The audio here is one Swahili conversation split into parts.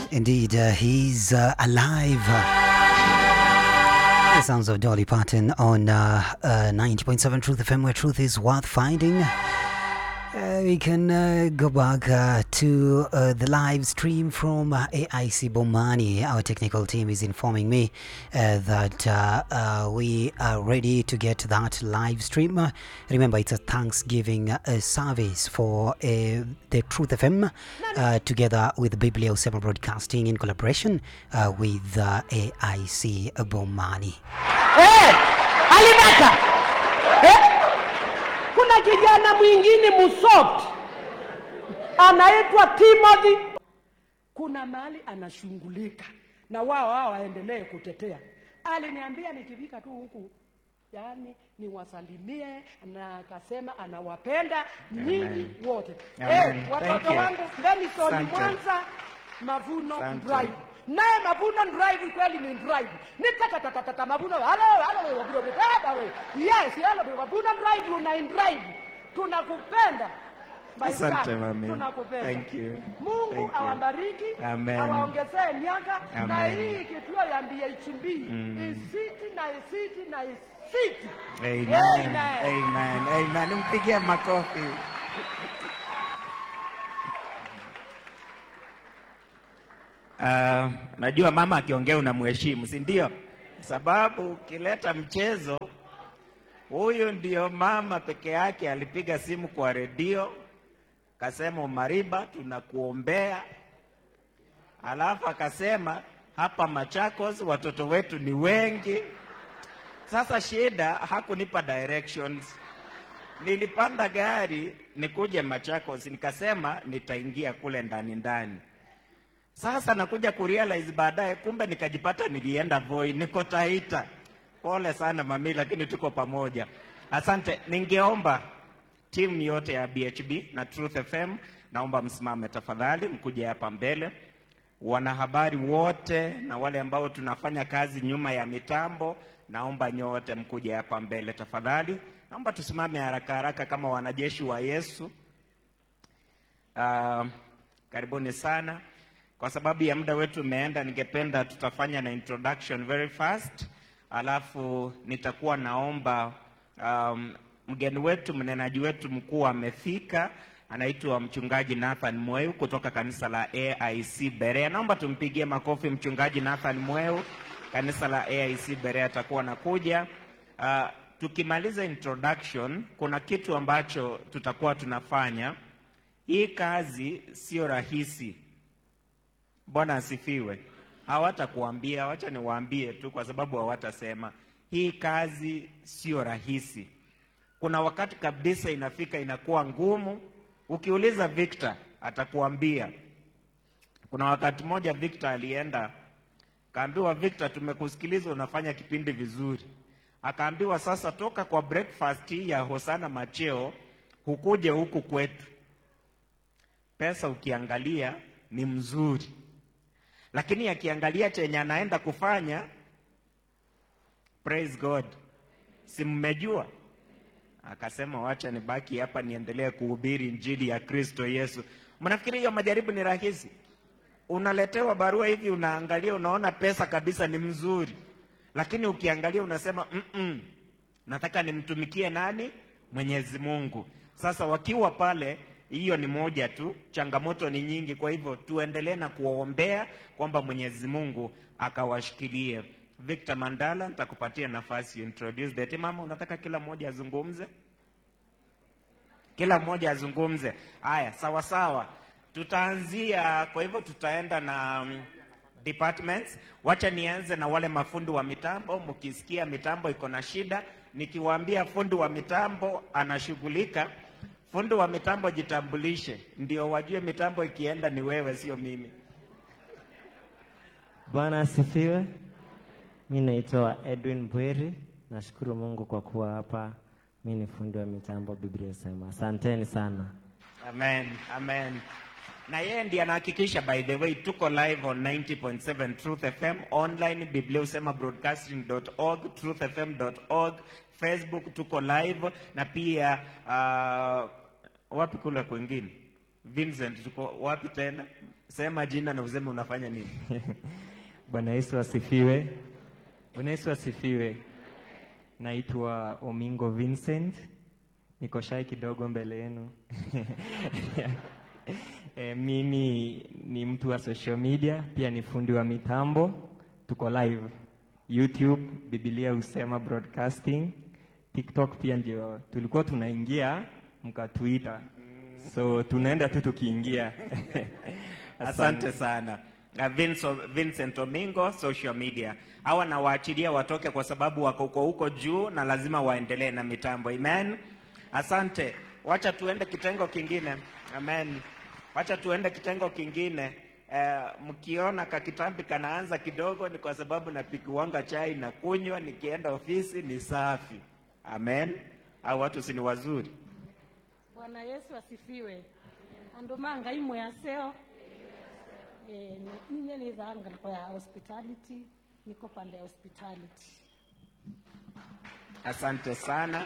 Indeed, uh, he's uh, alive. The sounds of Dolly Parton on uh, uh, 90.7 Truth FM, where truth is worth finding. Uh, we can uh, go back uh, to uh, the live stream from uh, AIC Bomani. Our technical team is informing me uh, that uh, uh, we are ready to get that live stream. Uh, remember, it's a Thanksgiving uh, service for uh, the Truth FM uh, together with Biblio 7 Broadcasting in collaboration uh, with uh, AIC Bomani. Eh, Alibaka. Eh? Kuna kijana mwingine musoft anaitwa Timothy. Kuna mahali anashughulika na wao hao waendelee kutetea. Aliniambia nikifika tu huku yaani niwasalimie, na akasema anawapenda nyinyi wote. Amen. Eh, Thank watoto you. wangu Denison Asante. Mwanza Mavuno Asante. Drive naye Mavuno Drive kweli ni drive ni tatatatata Mavuno halo halo Mavuno baba we yes halo Mavuno Drive una drive tunakupenda My Asante, son, mami. tunakupenda Thank you. Mungu Thank you. awabariki Amen. awaongezee miaka na Amen. hii kituo ya BHB isiti na isiti na isiti Amen. Amen. Amen. Amen. Mpigie makofi. Uh, najua mama akiongea unamheshimu, si ndio? Sababu ukileta mchezo, huyu ndio mama peke yake alipiga simu kwa redio kasema, Umariba, tunakuombea. Alafu akasema hapa Machakos watoto wetu ni wengi. Sasa shida hakunipa directions. Nilipanda gari nikuje Machakos, nikasema nitaingia kule ndani ndani. Sasa nakuja kurealize baadaye, kumbe nikajipata nilienda Voi, niko Taita. Pole sana mami, lakini tuko pamoja. Asante. Ningeomba timu yote ya BHB na Truth FM, naomba msimame tafadhali, mkuje hapa mbele. Wanahabari wote na wale ambao tunafanya kazi nyuma ya mitambo, naomba nyote mkuje hapa mbele tafadhali. Naomba tusimame haraka haraka kama wanajeshi wa Yesu. Uh, karibuni sana. Kwa sababu ya muda wetu umeenda, ningependa tutafanya na introduction very fast, alafu nitakuwa naomba um, mgeni wetu mnenaji wetu mkuu amefika, anaitwa mchungaji Nathan Mweu kutoka kanisa la AIC Berea. Naomba tumpigie makofi mchungaji Nathan Mweu, kanisa la AIC Berea atakuwa nakuja. Uh, tukimaliza introduction, kuna kitu ambacho tutakuwa tunafanya. Hii kazi sio rahisi. Bwana asifiwe. Hawatakuambia, wacha niwaambie tu, kwa sababu hawatasema. Hii kazi sio rahisi. Kuna wakati kabisa inafika inakuwa ngumu. Ukiuliza Victor atakuambia. Kuna wakati mmoja Victor alienda kaambiwa, Victor, tumekusikiliza unafanya kipindi vizuri. Akaambiwa sasa, toka kwa breakfast hii ya Hosana Macheo hukuje huku kwetu. Pesa ukiangalia ni mzuri, lakini akiangalia chenye anaenda kufanya, praise God, si mmejua? Akasema wacha nibaki hapa niendelee kuhubiri injili ya Kristo Yesu. Mnafikiri hiyo majaribu ni rahisi? Unaletewa barua hivi, unaangalia, unaona pesa kabisa ni mzuri, lakini ukiangalia unasema mm -mm, nataka nimtumikie nani? Mwenyezi Mungu. Sasa wakiwa pale, hiyo ni moja tu, changamoto ni nyingi. Kwa hivyo tuendelee na kuwaombea kwamba Mwenyezi Mungu akawashikilie. Victor Mandala, nitakupatia nafasi introduce the team. Mama, unataka kila mmoja azungumze? Kila mmoja azungumze. Haya, sawa sawa, tutaanzia. Kwa hivyo tutaenda na um, departments. Wacha nianze na wale mafundi wa mitambo. Mkisikia mitambo iko na shida, nikiwaambia fundi wa mitambo anashughulika, fundi wa mitambo jitambulishe, ndio wajue mitambo ikienda ni wewe, sio mimi. Bwana asifiwe. Mi naitwa Edwin Bweri. Nashukuru Mungu kwa kuwa hapa. Mi ni fundi wa mitambo, Biblia inasema. Asanteni sana. Amen, amen. Na yeye ndiye anahakikisha, by the way, tuko live on 90.7 Truth FM online, bibliosema broadcasting.org, truthfm.org, Facebook tuko live na pia uh, wapi kule kwingine Vincent, tuko wapi tena? Sema jina na useme unafanya nini. Bwana Yesu asifiwe. Bwana Yesu asifiwe. Naitwa Omingo Vincent, niko shy kidogo mbele yenu. E, mimi ni mtu wa social media, pia ni fundi wa mitambo. Tuko live YouTube, Biblia husema broadcasting, TikTok pia ndio tulikuwa tunaingia mkatuita, so tunaenda tu tukiingia. Asante sana. Uh, Vincent, Vincent Omingo social media. Hawa nawaachilia watoke kwa sababu wako huko huko juu na lazima waendelee na mitambo. Amen. Asante. Wacha tuende kitengo kingine. Amen. Wacha tuende kitengo kingine. Eh, mkiona kakitambi kanaanza kidogo ni kwa sababu napikuwanga chai na kunywa, nikienda ofisi ni safi. Amen. Au watu si ni wazuri? Bwana Yesu asifiwe. Andu manga imwe aseo eh, ninye nithanga kwa ya hospitality niko pande ya hospitality. Asante sana.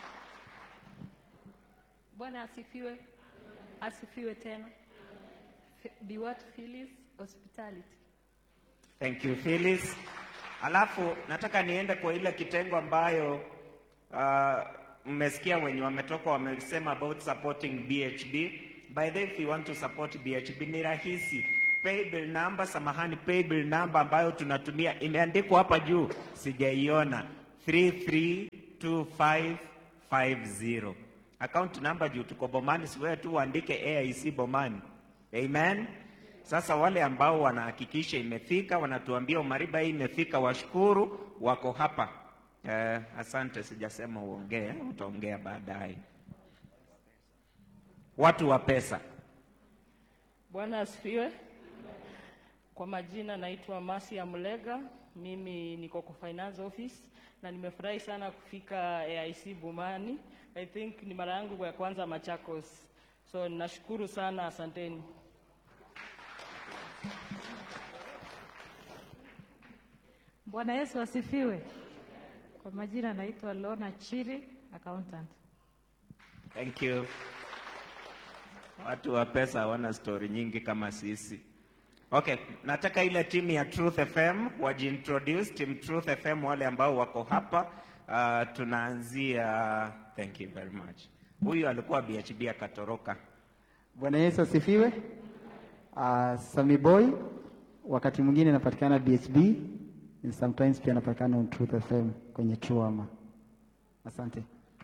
Bwana asifiwe, asifiwe tena. F- Be what Phyllis Hospitality. Thank you Phyllis. Alafu nataka niende kwa ile kitengo ambayo uh, mmesikia wenye wametoka wamesema about supporting BHB. By the way, if you want to support BHB ni rahisi. Paybill number, samahani, paybill number ambayo tunatumia imeandikwa hapa juu, sijaiona 332550. Account number juu tuko Bomani, si wewe tu uandike AIC Bomani. Amen. Sasa wale ambao wanahakikisha imefika, wanatuambia umariba hii imefika, washukuru, wako hapa. Eh, asante, sijasema uongee, utaongea baadaye. Watu wa pesa. Bwana asifiwe. Kwa majina naitwa Masia Mlega, mimi niko kwa finance office na nimefurahi sana kufika AIC Bumani. I think ni mara yangu ya kwanza Machakos, so nashukuru sana, asanteni. Bwana Yesu asifiwe. Kwa majina naitwa Lona Chiri, accountant. Thank you. Watu wa pesa hawana stori nyingi kama sisi. Okay, nataka ile timu ya Truth FM wajiintroduce, team Truth FM wale ambao wako hapa. Uh, tunaanzia thank you very much. Huyu alikuwa BHB akatoroka. Bwana Yesu asifiwe. Uh, Sami Boy wakati mwingine napatikana BHB and sometimes pia napatikana on Truth FM kwenye Chuama. Asante.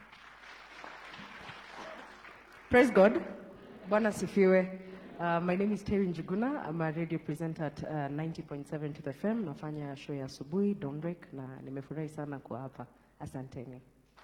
Praise God. Bwana sifiwe. Uh, my name is Terry Njuguna. I'm a radio presenter at uh, 90.7 to the FM. Nafanya show ya asubuhi Dawnbreak na nimefurahi sana kuwa hapa. Asanteni.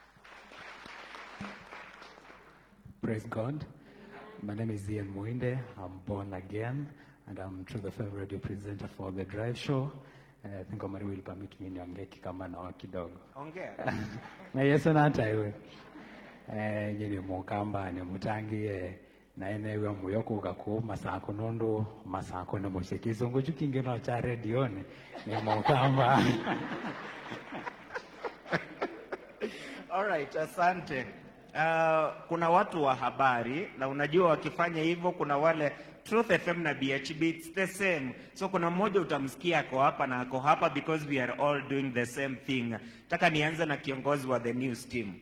Praise God. My name is Ian Muinde. I'm born again, and I'm True the FM radio presenter for the Drive Show. And I think Omari will permit me niongee kama na kidogo. Ongea. na Yesu nata iwe. Eh, nyini mukamba ni mutangie na enewe muyoko gaku masako nondo masako ne mushikizo nguju kingeno cha redioni ni mukamba. All right, asante. Uh, kuna watu wa habari na unajua wakifanya hivyo kuna wale Truth FM na BHB it's the same. So kuna mmoja utamsikia ako hapa na ako hapa because we are all doing the same thing. Nataka nianze na kiongozi wa the news team.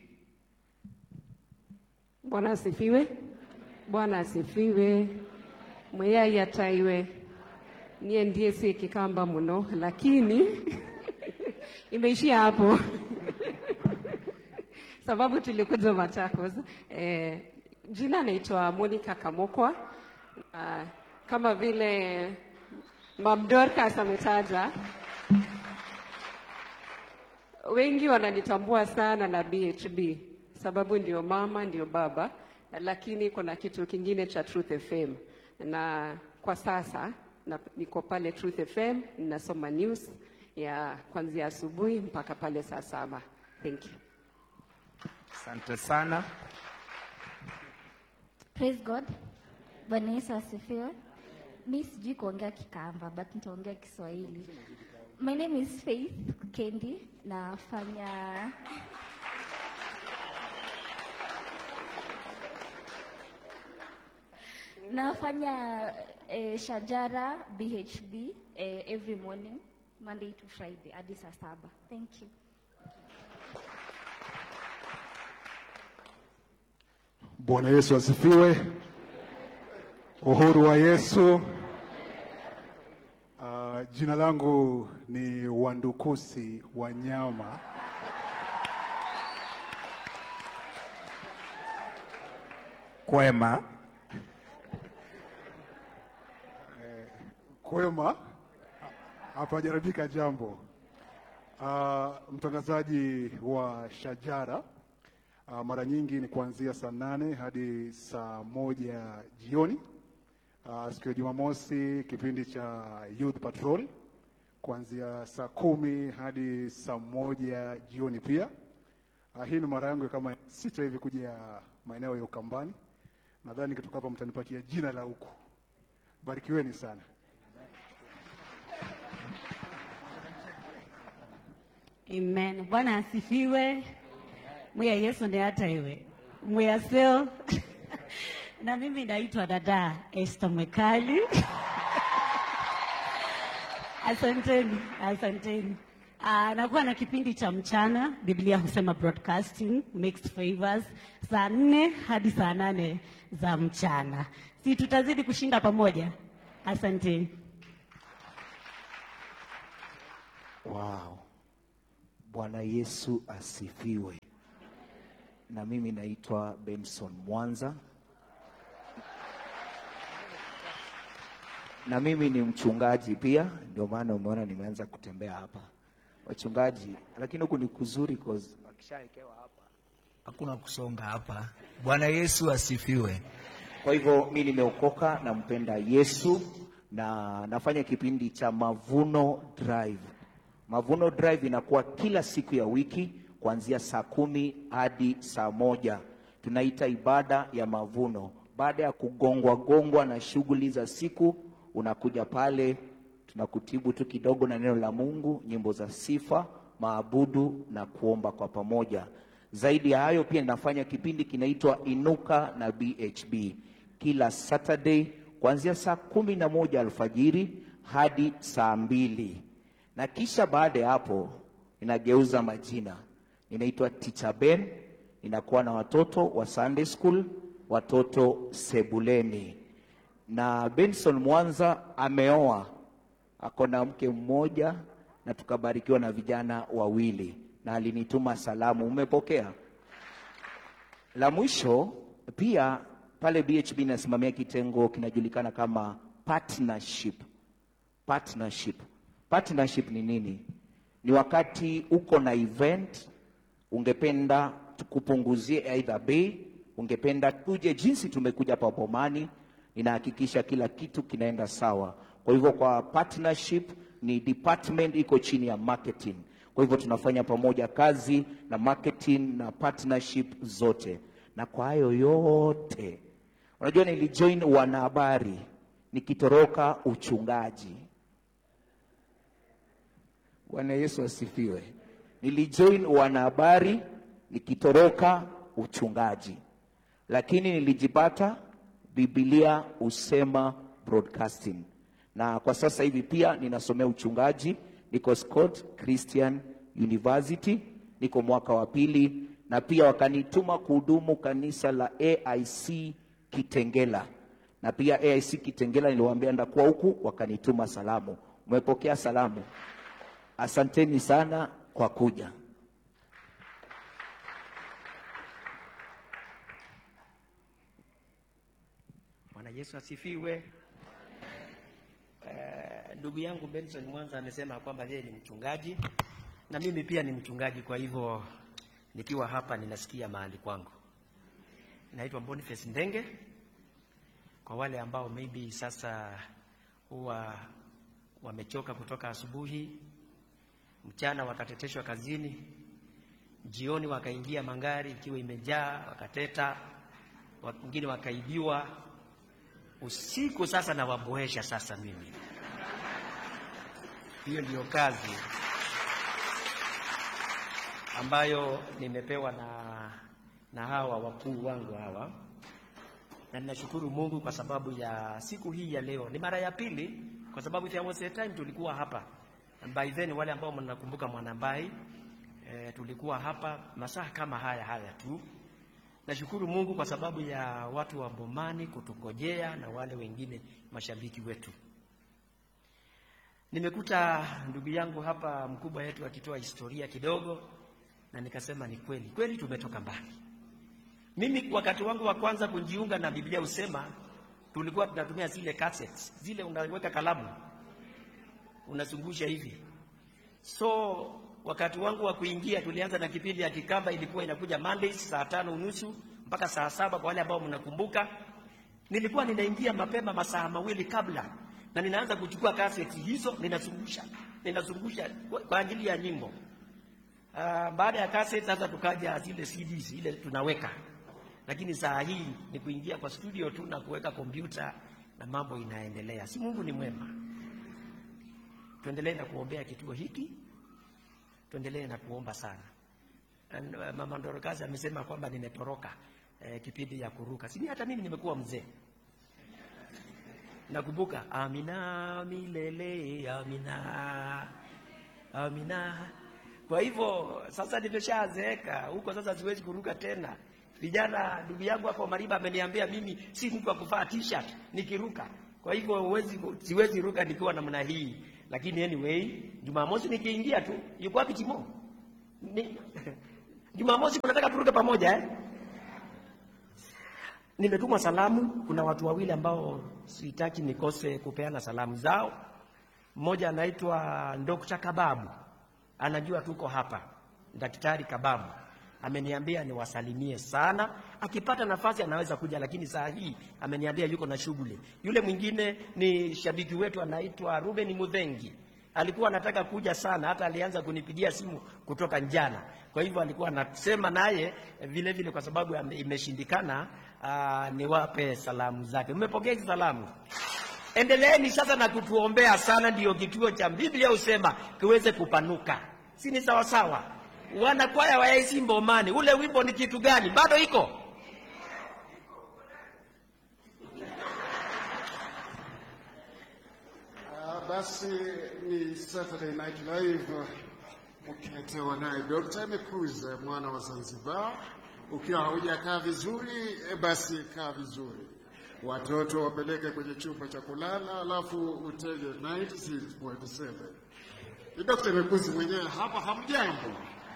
Bwana asifiwe. Bwana asifiwe. Mweyai ataiwe. Niye ndiye si kikamba muno, lakini imeishia hapo sababu tulikuja Machakos. Eh, jina naitwa Monica Kamokwa. Uh, kama vile Mam Dorcas ametaja, wengi wananitambua sana na BHB sababu ndio mama ndio baba, lakini kuna kitu kingine cha Truth FM na kwa sasa na, niko pale Truth FM ninasoma news ya kuanzia asubuhi mpaka pale saa saba. Thank you. Asante sana. Praise God. Bwana Yesu asifiwe. Mi sijui kuongea Kikamba but nitaongea Kiswahili. My name is Faith Kendi, nafanya nafanya eh, Shajara BHB eh, every morning Monday to Friday hadi saa saba. Thank you. Bwana Yesu asifiwe. Uhuru wa Yesu. Uh, jina langu ni Wandukusi Wanyama. Kwema. Kwema, hapajaribika jambo. Uh, mtangazaji wa Shajara uh, mara nyingi ni kuanzia saa nane hadi saa moja jioni. Uh, siku ya Jumamosi kipindi cha Youth Patrol kuanzia saa kumi hadi saa moja jioni pia. Uh, hii ni mara yangu ya kama sita hivi kuja maeneo ya Ukambani. Nadhani kitoka hapa mtanipatia jina la huku. Barikiweni sana. Amen. Bwana asifiwe. Mwiya Yesu ni hata iwe. Mwiya seo. na mimi naitwa dada Esther Mwekali. asanteni, asanteni. Uh, nakuwa na kipindi cha mchana, Biblia husema broadcasting mixed favors, saa nne hadi saa nane za mchana. Si tutazidi kushinda pamoja? Asanteni. Wow. Bwana Yesu asifiwe. Na mimi naitwa Benson Mwanza. Na mimi ni mchungaji pia, ndio maana umeona nimeanza kutembea hapa. Wachungaji, lakini huku ni kuzuri cause wakishawekewa hapa Hakuna kusonga hapa. Bwana Yesu asifiwe. Kwa hivyo mi nimeokoka, nampenda Yesu na nafanya kipindi cha Mavuno Drive. Mavuno Drive inakuwa kila siku ya wiki kuanzia saa kumi hadi saa moja. Tunaita ibada ya mavuno. Baada ya kugongwa gongwa na shughuli za siku, unakuja pale, tunakutibu tu kidogo na neno la Mungu, nyimbo za sifa, maabudu na kuomba kwa pamoja. Zaidi ya hayo, pia ninafanya kipindi kinaitwa Inuka na BHB kila Saturday kuanzia saa kumi na moja alfajiri hadi saa mbili na kisha baada ya hapo ninageuza majina, ninaitwa Teacher Ben, ninakuwa na watoto wa Sunday school, watoto sebuleni. Na Benson Mwanza ameoa, ako na mke mmoja, na tukabarikiwa na vijana wawili, na alinituma salamu, umepokea? La mwisho pia pale BHB nasimamia kitengo kinajulikana kama partnership. Partnership. Partnership ni nini? Ni wakati uko na event, ungependa tukupunguzie aidha bei, ungependa tuje jinsi tumekuja hapa Bomani, ninahakikisha kila kitu kinaenda sawa. Kwa hivyo kwa partnership ni department iko chini ya marketing. Kwa hivyo tunafanya pamoja kazi na marketing na partnership zote, na kwa hayo yote, unajua nilijoin wanahabari nikitoroka uchungaji. Bwana Yesu asifiwe. Nilijoin wanahabari nikitoroka uchungaji, lakini nilijipata Biblia husema broadcasting, na kwa sasa hivi pia ninasomea uchungaji, niko Scott Christian University, niko mwaka wa pili, na pia wakanituma kuhudumu kanisa la AIC Kitengela, na pia AIC Kitengela niliwaambia ndakuwa huku, wakanituma salamu. Umepokea salamu? Asanteni sana kwa kuja. Bwana Yesu asifiwe. Eh, ndugu yangu Benson Mwanza amesema kwamba yeye ni mchungaji na mimi pia ni mchungaji, kwa hivyo nikiwa hapa ninasikia mahali kwangu. Naitwa Boniface Ndenge. Kwa wale ambao maybe sasa huwa wamechoka kutoka asubuhi, mchana wakateteshwa kazini, jioni wakaingia mangari ikiwa imejaa, wakateta, wengine wakaibiwa, usiku sasa nawaboesha sasa mimi. Hiyo ndiyo kazi ambayo nimepewa na, na hawa wakuu wangu hawa. na ninashukuru Mungu kwa sababu ya siku hii ya leo. Ni mara ya pili, kwa sababu there was a time tulikuwa hapa And by then, wale ambao mnakumbuka Mwanambai eh, tulikuwa hapa masaa kama haya haya tu. Nashukuru Mungu kwa sababu ya watu wa Bomani kutungojea na wale wengine mashabiki wetu. Nimekuta ndugu yangu hapa mkubwa wetu akitoa historia kidogo, na nikasema ni kweli kweli, tumetoka mbali. Mimi wakati wangu wa kwanza kujiunga na Biblia husema, tulikuwa tunatumia zile cassettes, zile unaweka kalamu unazungusha hivi. So wakati wangu wa kuingia tulianza na kipindi ya Kikamba, ilikuwa inakuja Mondays saa tano unusu mpaka saa saba kwa wale ambao mnakumbuka. Nilikuwa ninaingia mapema masaa mawili kabla, na ninaanza kuchukua kaseti hizo, ninazungusha ninazungusha kwa, kwa ajili ya nyimbo. Uh, baada ya kaseti sasa tukaja zile CDs ile tunaweka, lakini saa hii ni kuingia kwa studio tu na kuweka kompyuta na mambo inaendelea. Si Mungu ni mwema? Tuendelee na kuombea kituo hiki, tuendelee na kuomba sana. And, uh, Mama Ndorokazi amesema kwamba nimetoroka eh, kipindi ya kuruka. Sini hata mimi nimekuwa mzee. Nakumbuka Amina milele, Amina, Amina. Kwa hivyo sasa nimeshazeeka huko, sasa siwezi kuruka tena. Vijana, ndugu yangu hapo Mariba ameniambia mimi si mtu wa kuvaa t-shirt nikiruka. Kwa hivyo huwezi, siwezi ruka nikiwa namna hii, lakini anyway, Jumamosi nikiingia tu, yuko wapi Timo? Ni, Jumamosi tunataka turuke pamoja eh? Nimetumwa salamu. Kuna watu wawili ambao sitaki nikose kupeana salamu zao. Mmoja anaitwa Dr. Kababu, anajua tuko hapa. Daktari Kababu ameniambia niwasalimie sana, akipata nafasi anaweza kuja, lakini saa hii ameniambia yuko na shughuli. Yule mwingine ni shabiki wetu anaitwa Ruben Mudhengi, alikuwa anataka kuja sana, hata alianza kunipigia simu kutoka njana. Kwa hivyo alikuwa anasema naye vile vile, kwa sababu ame- imeshindikana, aa, niwape salamu zake. Mmepokea hizi salamu? Endeleeni sasa na kutuombea sana, ndiyo kituo cha Biblia husema kiweze kupanuka, si ni sawa sawa? Wanakwaya wa AIC Mbomani, ule wimbo ni kitu gani? Bado iko Ah, basi ni Saturday Night Live ukiletewa naye Dr. Mekuze mwana wa Zanzibar. Ukiwa haujakaa vizuri, eh, basi kaa vizuri. Watoto wapeleke kwenye chumba cha kulala, alafu utege 96.7. Ni Dr. Mekuze mwenyewe hapa. Hamjambo?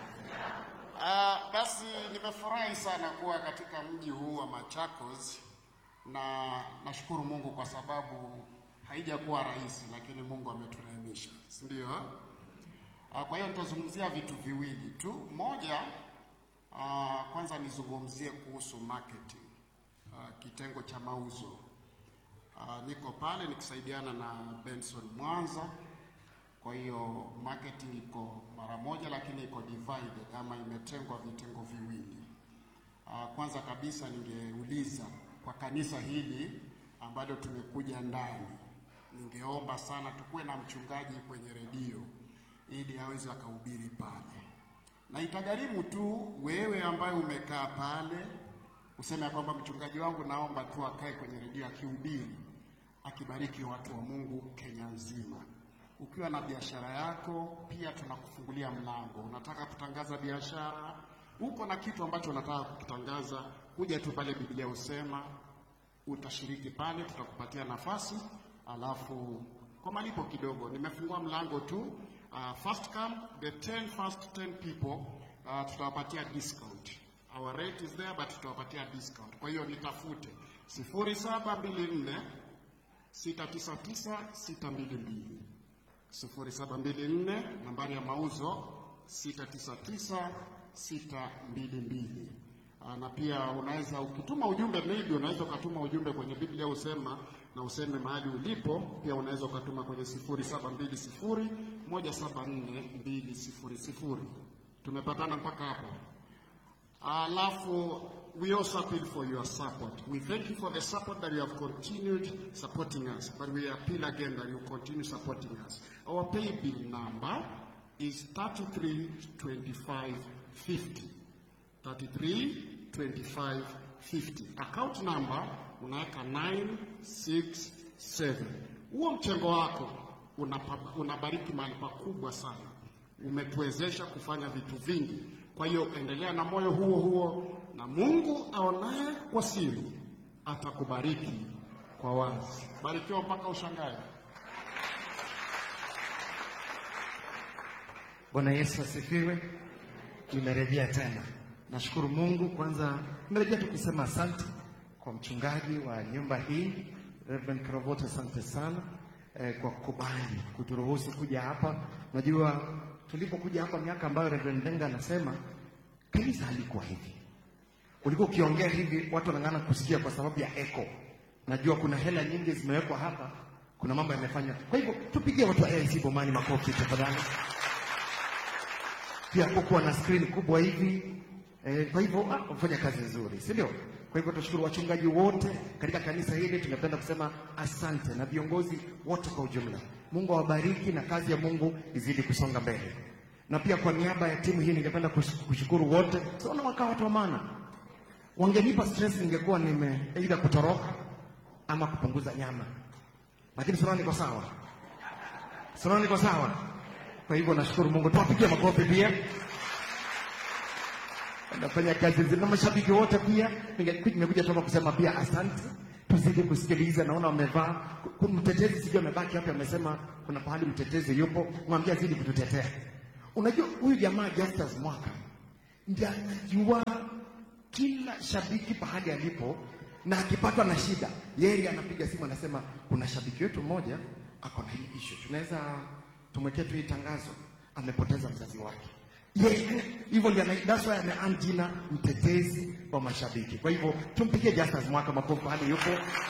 Ah, basi nimefurahi sana kuwa katika mji huu wa Machakos na nashukuru Mungu kwa sababu haijakuwa rahisi, lakini Mungu ameturehemesha, si ndio? Ah, Kwa hiyo nitazungumzia vitu viwili tu. Moja, ah, kwanza nizungumzie kuhusu marketing, ah, kitengo cha mauzo. Ah, Niko pale nikisaidiana na Benson Mwanza. Kwa hiyo marketing iko mara moja, lakini iko divided ama imetengwa vitengo viwili. Ah, Kwanza kabisa ningeuliza kwa kanisa hili ambalo tumekuja ndani, ningeomba sana tukuwe na mchungaji kwenye redio ili aweze akahubiri pale, na itagharimu tu wewe ambaye umekaa pale useme ya kwamba mchungaji wangu, naomba tu akae kwenye redio akihubiri, akibariki watu wa Mungu Kenya nzima. Ukiwa na biashara yako pia tunakufungulia mlango. Unataka kutangaza biashara, uko na kitu ambacho unataka kukitangaza, kuja tu pale, Biblia husema utashiriki pale, tutakupatia nafasi, alafu kwa malipo kidogo. Nimefungua mlango tu, uh, first come the 10 first 10 people uh, tutawapatia discount. Our rate is there but tutawapatia discount. Kwa hiyo nitafute 0724 699 622 0724 nambari ya mauzo 699 622. Ah, na pia unaweza ukituma ujumbe, maybe unaweza ukatuma ujumbe kwenye Biblia usema na useme mahali ulipo. Pia unaweza ukatuma kwenye 0720 174 200. Tumepatana mpaka hapo? Alafu we also appeal for your support. We thank you for the support that you have continued supporting us, but we appeal again that you continue supporting us. Our pay bill number is 332550. 332550. Account number unaweka 967 huo mchango wako unapa- unabariki mahali pakubwa sana. Umetuwezesha kufanya vitu vingi. Kwa hiyo endelea na moyo huo huo, na Mungu aonaye kwa siri atakubariki kwa wazi. Barikiwa mpaka ushangae. Bwana Yesu asifiwe. Tumerejea tena. Nashukuru Mungu kwanza, nimerejea tu kusema asante kwa mchungaji wa nyumba hii Reverend Kravota, asante sana eh, kwa kukubali kuturuhusu kuja hapa. Unajua tulipokuja hapa miaka ambayo Reverend Denga anasema kanisa halikuwa hivi, ulikuwa ukiongea hivi watu wanang'ana kusikia kwa sababu ya echo. Najua kuna hela nyingi zimewekwa hapa, kuna mambo yamefanya. Kwa hivyo tupigie watu wa AIC Bomani makofi tafadhali pia kukuwa na screen kubwa hivi eh, kwa hivyo ah, wamefanya kazi nzuri, si ndio? Kwa hivyo tunashukuru wachungaji wote katika kanisa hili, tungependa kusema asante na viongozi wote kwa ujumla. Mungu awabariki na kazi ya Mungu izidi kusonga mbele. Na pia kwa niaba ya timu hii ningependa kush- kushukuru wote. Siona wakaa watu wa maana, wangenipa stress, ningekuwa nime aidha kutoroka ama kupunguza nyama, lakini sinaona niko sawa, sinaona niko sawa. Kwa hivyo nashukuru Mungu, tuwapigie makofi pia. Nafanya kazi nzuri na mashabiki wote pia. Ninge- Nimekuja toka kusema pia asante, tuzidi kusikiliza. Naona wamevaa ku- mtetezi, sijui amebaki hapa, amesema kuna pahali mtetezi yupo, mwambie azidi kututetea. Unajua huyu jamaa Justus Mwaka ndiye anajua kila shabiki pahali alipo, na akipatwa na shida yeye anapiga simu, anasema kuna shabiki wetu mmoja ako na hii issue, tunaweza tumwekee tu hii tangazo, amepoteza mzazi wake. Yeye hivyo ndio ana- that's why ameearn jina mtetezi wa mashabiki. Kwa hivyo tumpigie Justus Mwaka makofi pahali yupo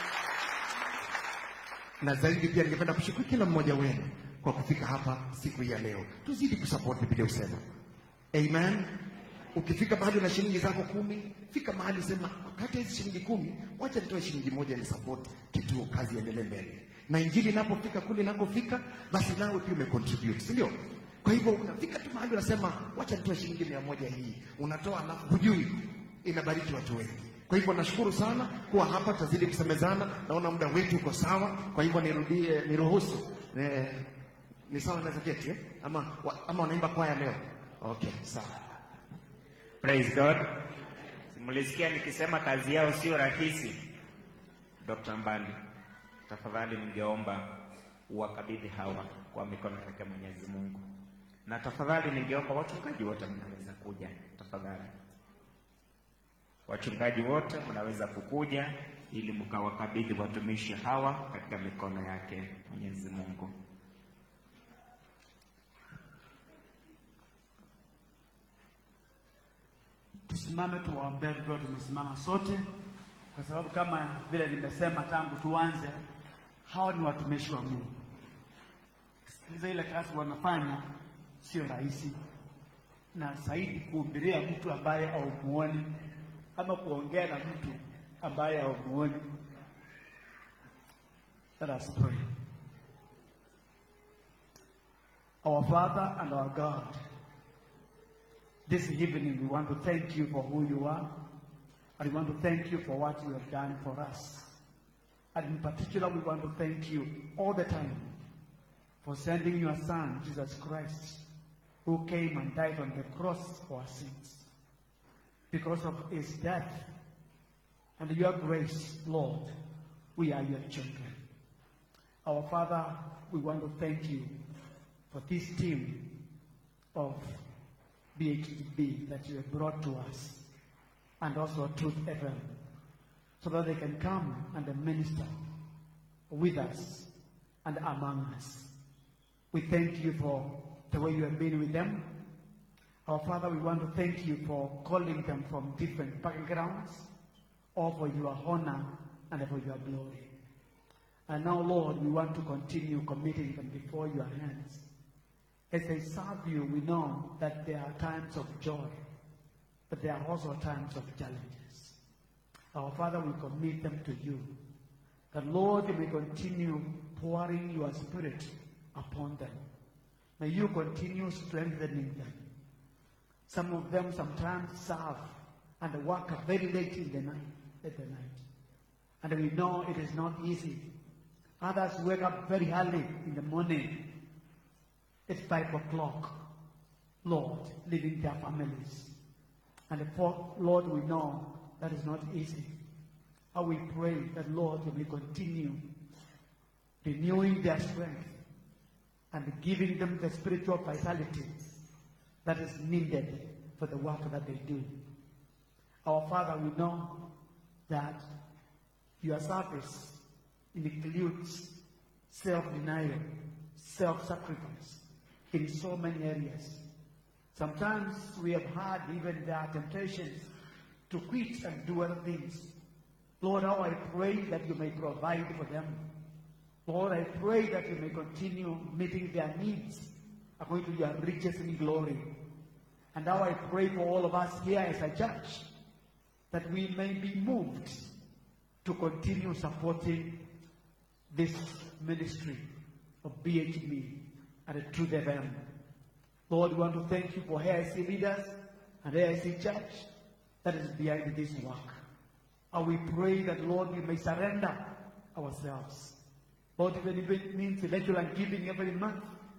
na zaidi pia ningependa kushukuru kila mmoja wenu kwa kufika hapa siku hii ya leo. Tuzidi kusupport Biblia usema. Amen. Ukifika mahali na shilingi zako kumi, fika mahali sema, kati ya hizi shilingi kumi, wacha nitoe shilingi moja ni support kituo, kazi iendelee mbele. Na injili inapofika kule inakofika, basi nawe pia umecontribute, si ndio? Kwa hivyo unafika tu mahali unasema, wacha nitoe shilingi mia moja hii, unatoa alafu hujui inabariki watu wengi. Kwa hivyo nashukuru sana kuwa hapa, tutazidi kusemezana. Naona muda wetu uko sawa, kwa hivyo nirudie, niruhusu eh, ni sawa, naweza keti eh? ama, wa, ama wanaimba kwaya leo? Okay, sawa. Praise God. Simulisikia nikisema kazi yao sio rahisi. Dr. Mbali, tafadhali ningeomba uwakabidhi hawa kwa mikono yake Mwenyezi Mungu, na tafadhali ningeomba wachungaji wote mnaweza kuja, tafadhali wachungaji wote mnaweza kukuja ili mkawakabidhi watumishi hawa katika mikono yake Mwenyezi Mungu. Tusimame tuwaombee tukiwa tumesimama sote, kwa sababu kama vile nimesema tangu tuanze, hawa ni watumishi wa Mungu. Sikiliza, ile kazi wanafanya sio rahisi, na zaidi kuhubiria mtu ambaye haumuoni ama kuongea na mtu ambaye haumuoni. Let us pray. Our Father and our God, This evening, we want to thank you for who you are, and we want to thank you for what you have done for us. And in particular, we want to thank you all the time for sending your Son, Jesus Christ, who came and died on the cross for our sins. Because of his death and your grace, Lord, we are your children. Our Father, we want to thank you for this team of BHDB that you have brought to us, and also Truth FM, so that they can come and minister with us and among us. We thank you for the way you have been with them. Our Father, we want to thank you for calling them from different backgrounds, all for your honor and for your glory. And now, Lord, we want to continue committing them before your hands. As they serve you, we know that there are times of joy, but there are also times of challenges. Our Father, we commit them to you. That, Lord, you may continue pouring your Spirit upon them. May you continue strengthening them. Some of them sometimes serve and work very late in the night. At the night. And we know it is not easy. Others wake up very early in the morning. It's five o'clock. Lord, leaving their families. And for Lord, we know that is not easy. But we pray that Lord, you may continue renewing their strength and giving them the spiritual vitality that is needed for the work that they do. Our Father, we know that your service includes self-denial, self-sacrifice in so many areas. Sometimes we have had even there are temptations to quit and do other things. Lord, how I pray that you may provide for them. Lord, I pray that you may continue meeting their needs according to your riches in glory. And now I pray for all of us here as a church that we may be moved to continue supporting this ministry of BHB and the Truth FM. Lord, we want to thank you for AIC leaders and AIC church that is behind this work. And we pray that, Lord, we may surrender ourselves. Lord, even if it means electoral and giving every month,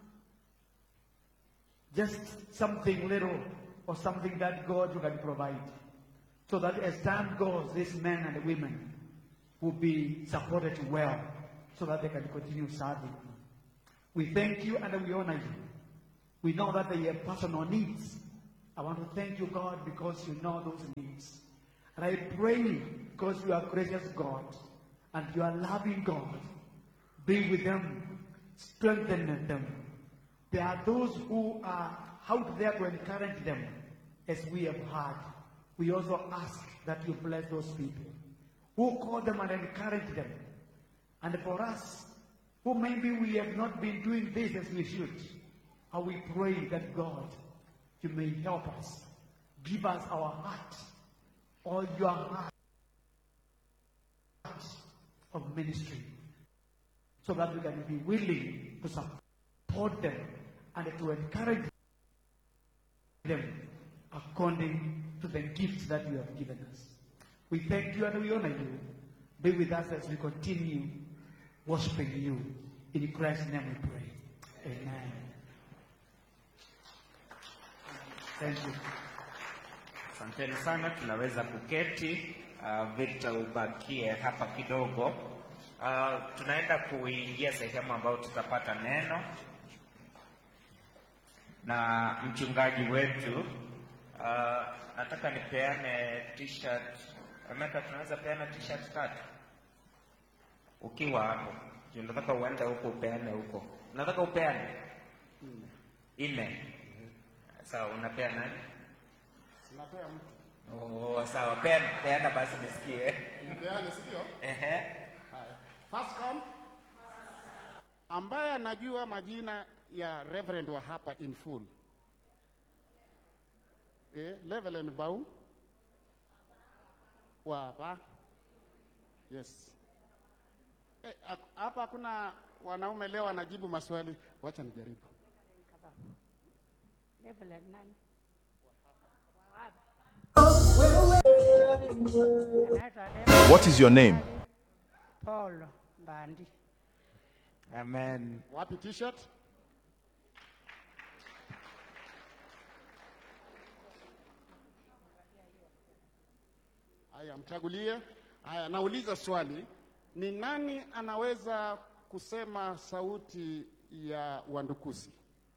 just something little or something that God you can provide. So that as time goes, these men and women will be supported well so that they can continue serving. We thank you and we honor you. We know that they have personal needs. I want to thank you, God, because you know those needs. And I pray because you are gracious God and you are loving God. Be with them, strengthen them. There are those who are out there to encourage them, as we have heard. We also ask that you bless those people who call them and encourage them. And for us, who maybe we have not been doing this as we should, and we pray that God, you may help us. Give us our heart, all your heart of ministry, so that we can be willing to support them and to encourage them according to the gifts that you have given us. We thank you and we honor you. Be with us as we continue worshiping you. In Christ's name we pray. Amen. Thank you. Asanteni sana, tunaweza kuketi. Uh, Victor ubakie hapa kidogo. Uh, tunaenda kuingia sehemu ambayo tutapata neno na mchungaji wetu. Uh, nataka nipeane t-shirt. Remeka, tunaweza peana t-shirt tatu ukiwa hapo. Juu nataka uende huko upeane huko. Nataka upeane ine. Sawa, unapea nani? Sinapea mtu. Oh, sawa, peana, peana basi nisikie. Nipeane, sio? Ehe. Haya. First come. Ambaye anajua majina ya Reverend wa hapa in full. Eh, Reverend Baum wa hapa. Yes. Eh, ak- hapa hakuna wanaume leo wanajibu maswali. Wacha nijaribu. What is your name? Paul Mbandi. Amen. Wapi t-shirt? Haya, mchagulie. Haya, nauliza swali, ni nani anaweza kusema sauti ya Wandukusi?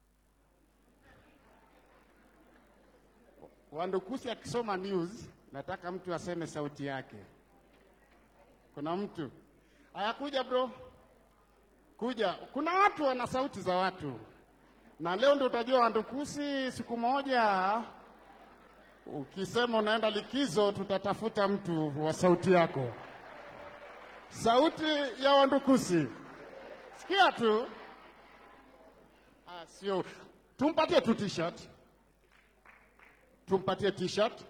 Wandukusi akisoma news, nataka mtu aseme sauti yake. Kuna mtu? Haya, kuja bro, kuja. Kuna watu wana sauti za watu, na leo ndio utajua Wandukusi. Siku moja ukisema unaenda likizo, tutatafuta mtu wa sauti yako. Sauti ya Wandukusi, sikia tu. Ah, sio, tumpatie tu t-shirt, tumpatie t-shirt.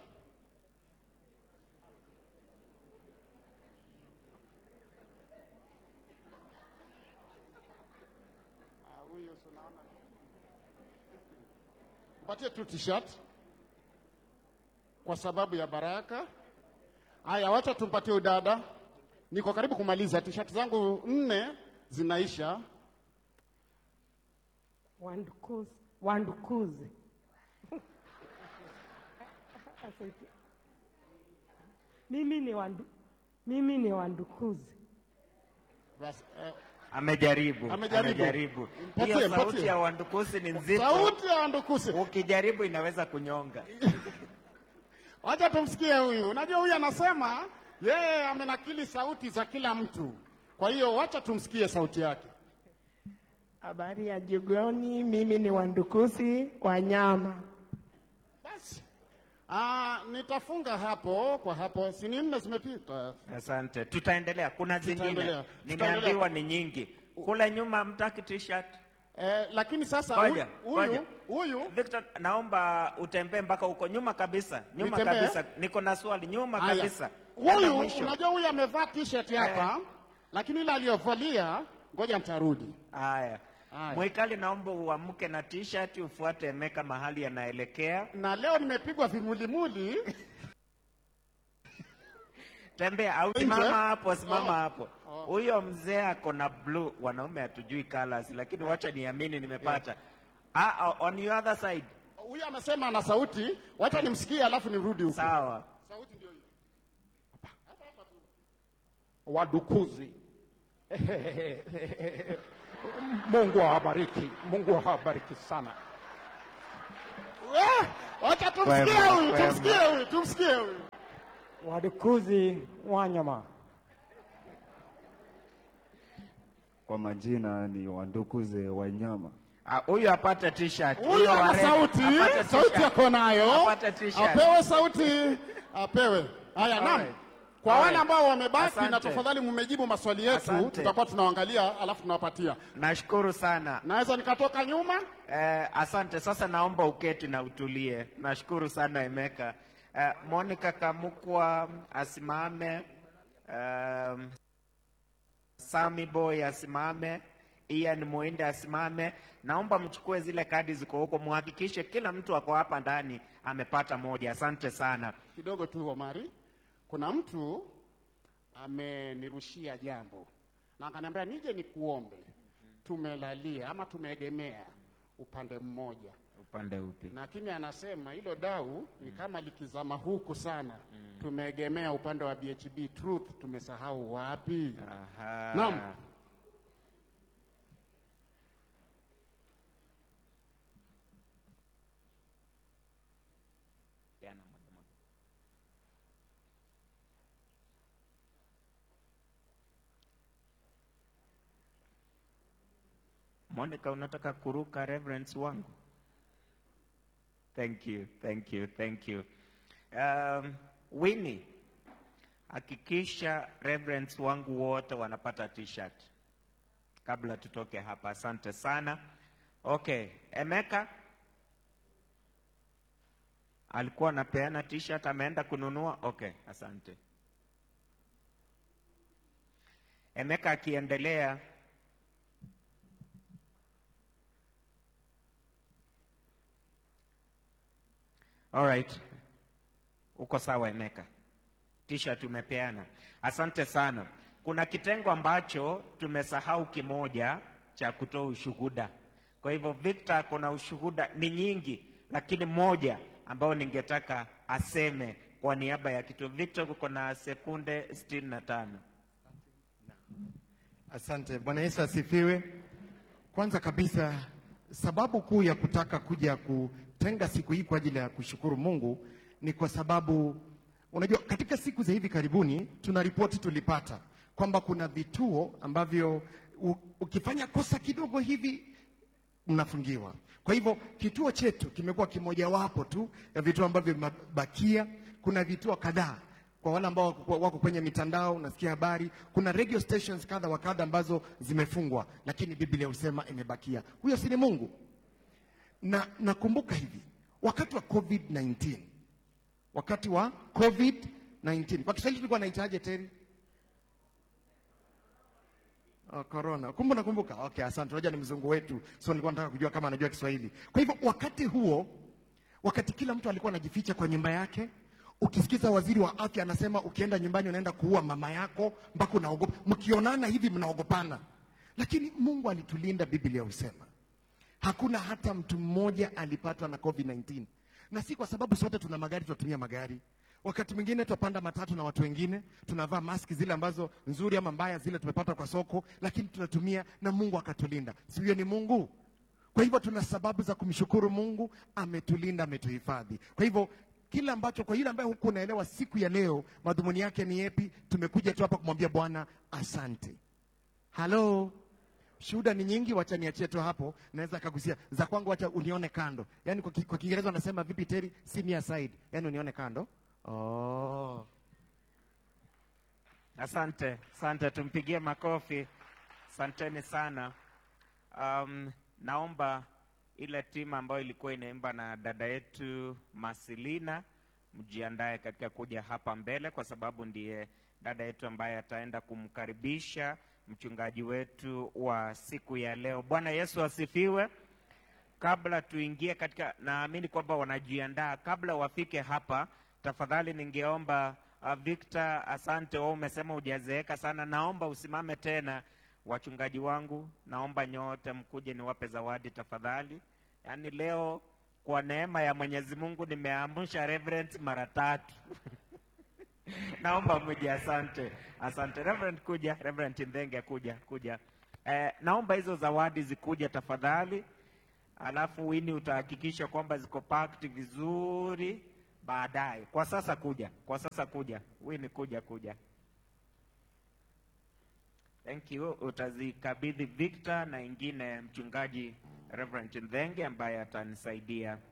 Ah, huyo si unaona. Mpatie tu t-shirt kwa sababu ya baraka. Haya, wacha tumpatie udada. niko karibu kumaliza, t-shirt zangu nne zinaisha. Wandukuzi, wandukuzi. Asante. mimi ni wandu, mimi ni wandukuzi. Basi, eh, Amejaribu, Amejaribu. amejaribu. Mpatie, Hiyo sauti mpatie. ya wandukusi ni nzito. Sauti ya wandukusi. Ukijaribu inaweza kunyonga. Wacha tumsikie huyu. Unajua huyu anasema yeye amenakili sauti za kila mtu, kwa hiyo wacha tumsikie sauti yake. Habari ya jioni, mimi ni Wandukusi Wanyama. Basi ah, nitafunga hapo kwa hapo, si ni nne zimepita. Asante, tutaendelea. Kuna zingine Tutaendelea. nimeambiwa Tutaendelea. ni nyingi. Kule nyuma mtaki t-shirt. Eh, lakini sasa Ngoja, huyu ngoja. huyu Victor, naomba utembee mpaka huko nyuma kabisa, nyuma Nitembee? kabisa. Niko na swali nyuma Haya. kabisa. Enda huyu, mwisho. unajua huyu amevaa t-shirt hapa, lakini ile aliyovalia, ngoja nitarudi. Haya. Mwikali, naomba uamke na t-shirt ufuate Emeka mahali anaelekea. Na leo nimepigwa vimulimuli. Tembea au Nje? simama hapo, simama Oh. hapo. Huyo mzee ako na blue, wanaume hatujui colors, lakini wacha niamini nimepata. Ah, ah, on your other side. Huyu amesema ana sauti, wacha nimsikie alafu nirudi huko. Sawa. Sauti ndio hiyo. wadukuzi. Mungu awabariki, Mungu awabariki sana. Eh, Wacha tumsikie Wema, huyu, wema. tumsikie huyu, tumsikie huyu. Wadukuzi Wanyama. Kwa majina ni Wandukuze Wanyama. Ah, Huyu apate t-shirt. Huyu ana wa red, sauti, apate sauti t-shirt. ako nayo. Apate t-shirt. Apewe sauti, apewe. Haya, naam. Alright. Kwa wale Alright. ambao wamebaki na Asante. tafadhali mmejibu maswali yetu, Asante. tutakuwa tunaangalia alafu tunawapatia. Nashukuru sana. Naweza nikatoka nyuma? Eh, asante. Sasa naomba uketi na utulie. Nashukuru sana Emeka. Eh, Monica Kamukwa asimame. Um, Sami Boy asimame. Ian Muinde asimame. Naomba mchukue zile kadi ziko huko, muhakikishe kila mtu ako hapa ndani amepata moja. Asante sana. Kidogo tu Omari, kuna mtu amenirushia jambo na akaniambia nije nikuombe. Tumelalia ama tumeegemea upande mmoja, Upande upi? lakini anasema hilo dau ni kama likizama huku sana. Tumeegemea upande wa BHB Truth, tumesahau wapi? Aha. Naam. Monica, unataka kuruka reverence wangu? Thank you, thank you, thank you. Um, Winnie, hakikisha reverence wangu wote wanapata t-shirt kabla tutoke hapa. Asante sana. Okay, Emeka alikuwa anapeana t-shirt, ameenda kununua. Okay, asante. Emeka akiendelea Alright. Uko sawa Emeka. T-shirt umepeana. Asante sana. Kuna kitengo ambacho tumesahau kimoja cha kutoa ushuhuda. Kwa hivyo Victor kuna ushuhuda ni nyingi, lakini moja ambao ningetaka aseme kwa niaba ya kituo. Victor, kuko na sekunde sitini na tano. Asante. Bwana Yesu asifiwe. Kwanza kabisa, sababu kuu ya kutaka kuja kutenga siku hii kwa ajili ya kushukuru Mungu ni kwa sababu unajua, katika siku za hivi karibuni tuna ripoti tulipata kwamba kuna vituo ambavyo u, ukifanya kosa kidogo hivi mnafungiwa. Kwa hivyo kituo chetu kimekuwa kimojawapo tu ya vituo ambavyo vimebakia. Kuna vituo kadhaa kwa wale ambao wako wako kwenye mitandao, unasikia habari, kuna radio stations kadha wa kadha ambazo zimefungwa, lakini Biblia husema imebakia. Huyo si ni Mungu? Na nakumbuka hivi wakati wa COVID-19, wakati wa COVID-19 kwa Kiswahili tulikuwa naitaje teri? Oh, corona. Kumbe nakumbuka. Okay, asante. Unajua ni mzungu wetu, so nilikuwa nataka kujua kama anajua Kiswahili. Kwa hivyo wakati huo, wakati kila mtu alikuwa anajificha kwa nyumba yake, ukisikiza waziri wa afya anasema ukienda nyumbani unaenda kuua mama yako mpaka unaogopa mkionana hivi mnaogopana lakini mungu alitulinda biblia husema hakuna hata mtu mmoja alipatwa na covid-19 na si kwa sababu sote tuna magari tunatumia magari wakati mwingine tutapanda matatu na watu wengine tunavaa maski zile ambazo nzuri ama mbaya zile tumepata kwa soko lakini tunatumia na mungu akatulinda si huyo ni mungu kwa hivyo tuna sababu za kumshukuru mungu ametulinda ametuhifadhi kwa hivyo kile ambacho kwa yule ambaye huku unaelewa siku ya leo madhumuni yake ni yepi tumekuja tu hapa kumwambia bwana asante halo shuhuda ni nyingi wacha niachie tu hapo naweza kagusia za kwangu wacha unione kando yaani kwa, ki- kwa kiingereza wanasema vipi teri see me aside yaani unione kando oh. Asante, asante, tumpigie makofi. Asanteni sana. Um, naomba ile timu ambayo ilikuwa inaimba na dada yetu Masilina mjiandae katika kuja hapa mbele, kwa sababu ndiye dada yetu ambaye ataenda kumkaribisha mchungaji wetu wa siku ya leo. Bwana Yesu asifiwe. Kabla tuingie katika, naamini kwamba wanajiandaa. Kabla wafike hapa, tafadhali ningeomba uh, Victor, asante, wewe umesema hujazeeka sana, naomba usimame tena. Wachungaji wangu, naomba nyote mkuje niwape zawadi tafadhali. Yaani leo kwa neema ya Mwenyezi Mungu nimeamsha Reverend mara tatu. naomba mje, asante, asante. Reverend kuja, Reverend Ndenge kuja, kuja. Eh, naomba hizo zawadi zikuja tafadhali alafu wini utahakikisha kwamba ziko packed vizuri baadaye. Kwa sasa kuja, kwa sasa kuja, wini kuja, kuja. Thank you. Utazikabidhi Victor na ingine mchungaji Reverend Ndhenge ambaye atanisaidia